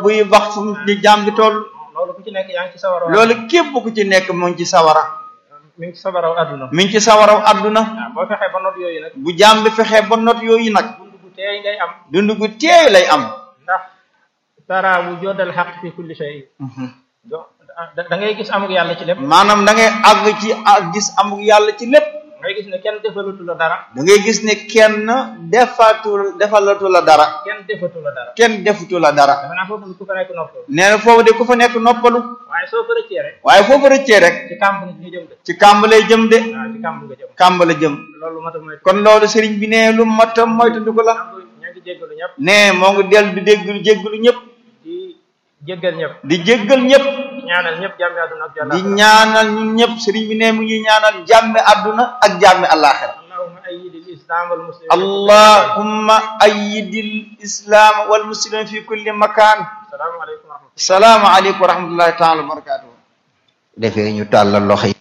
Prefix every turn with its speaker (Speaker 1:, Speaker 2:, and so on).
Speaker 1: buy wax fu mu di jaam bi toll
Speaker 2: loolu ku ci nekk yaa ngi ci sawara
Speaker 1: loolu képp ku ci nekk mu ngi ci sawara
Speaker 2: mi ngi ci sawaraw àdduna
Speaker 1: mi ngi ci sawaraw adduna
Speaker 2: waaw boo fexee ba not yooyu nag
Speaker 1: bu jaam bi fexee ba not yooyu nag
Speaker 2: dund gu teey ngay am
Speaker 1: dund gu teey lay am
Speaker 2: ndax tara wujudal xaq fi kulli shay do da da ngay gis amuk yàlla ci lépp
Speaker 1: maanaam da ngay àgg ci ak gis amuk yàlla ci lépp
Speaker 2: ngay gis ne kenn defalatu la dara
Speaker 1: da ngay gis ne kenn defatu defalatu la dara
Speaker 2: kenn defatu la dara
Speaker 1: kenn defutu la dara
Speaker 2: dafa naa foofu ku fa nekk noppal
Speaker 1: nee na foofu de ku fa nekk noppalu
Speaker 2: waaye soo ko rëccee rek
Speaker 1: waaye foofu rëccee rek
Speaker 2: ci kàmb nga jëm de
Speaker 1: ci kàmb lay jëm de
Speaker 2: waaw ci kàmb nga jëm
Speaker 1: kàmb la jëm
Speaker 2: loolu mata mooy
Speaker 1: kon loolu sëriñ bi ne lu mat a moytandiku la
Speaker 2: ña ngi jéggalu ñëpp
Speaker 1: ne moo ngi dellu di déggalu jéggalu ñëpp
Speaker 2: di jéggal ñëpp
Speaker 1: di jéggal ñëpp
Speaker 2: di ñaanal ñëpp jàmmi àdduna ak
Speaker 1: di
Speaker 2: jàlla
Speaker 1: ñaanal ñun ñëpp sëriñ bi ne mu ngi ñaanal jàmme àdduna ak jàmme àllaaxira
Speaker 2: allahumma ayyidil islam wal muslimin
Speaker 1: allahumma ayyidil islam wal muslimin fi kulli makaan
Speaker 2: salaamu aleykum wa rahmatullah
Speaker 1: salaamu aleykum wa rahmatullahi taala wa barakatuhu defee ñu tàllal loxo yi